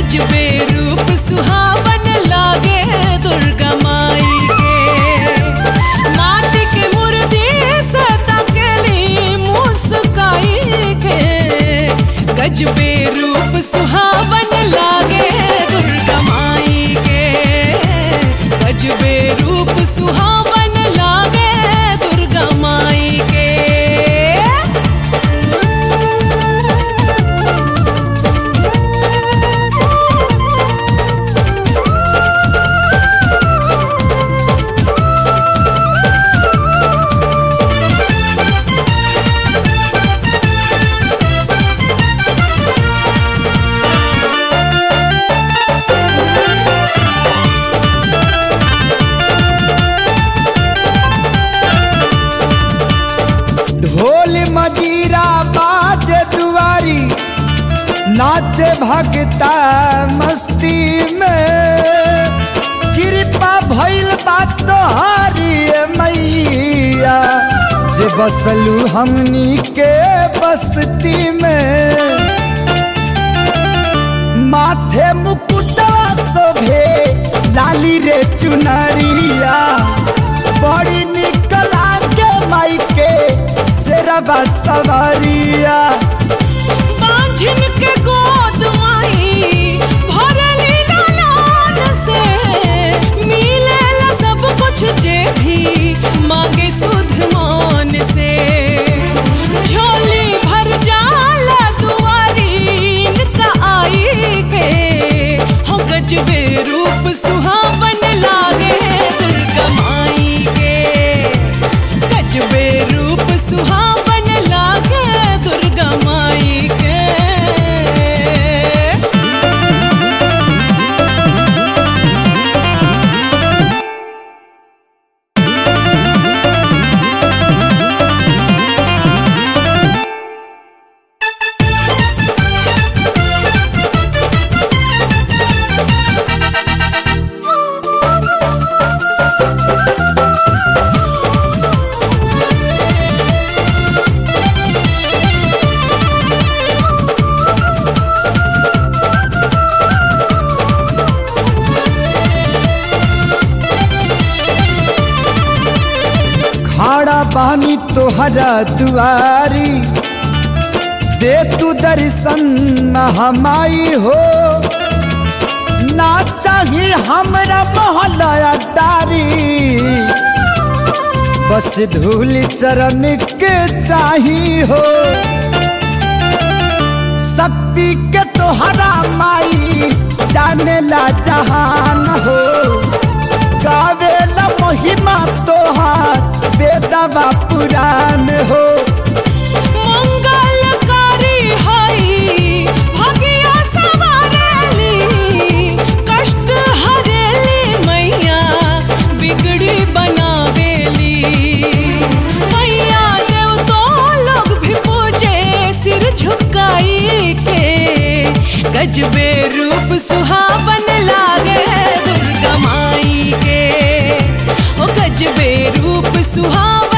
गजबे रूप सुहावन लागे दुर्गा माई के माटी के मूर्ति से तकली मुस्काई के गजबे रूप सुहावन लागे दुर्गा माई के गजबे रूप सुहावन लागे दुर्गा माई के ढोल मजीरा बाज दुआरी नाचे भगता मस्ती में कृपा भइल बात तोहारी ए मैया जे बसलू हमनी के बस्ती में माथे मुकुटा शोभे लाली रे चुनरिया बड़ी निकला के माई के शेरबा सवारिया बांझिन के गोद माई भरली लालान से मिलेला सब कुछ जे भी मांगे सुध मान से झोली भर जाला दुआरीन का आई के हो गजबे रूप सुहावन लागे दुर्गा माई के गजबे रूप सुहावन लागे दुर्गा माई के खाड़ा बानी तोहरा दुआरी दे तू दर्शन हमाई हो ना चाही हमरा मोहलया दारी बस धूल चरण के चाही हो शक्ति के तोहरा माई जाने ला जहान हो गावेला महिमा तोहार बेदवा पुराण हो मंगलकारी हई भगिया सवारेली कष्ट हरेली मैया बिगड़ी बनावेली मैया देव तो लोग भी पूजे सिर झुकाई के गजबे रूप सुहावन लागे दुर्गा माई के ओ गजबे रूप सुहावन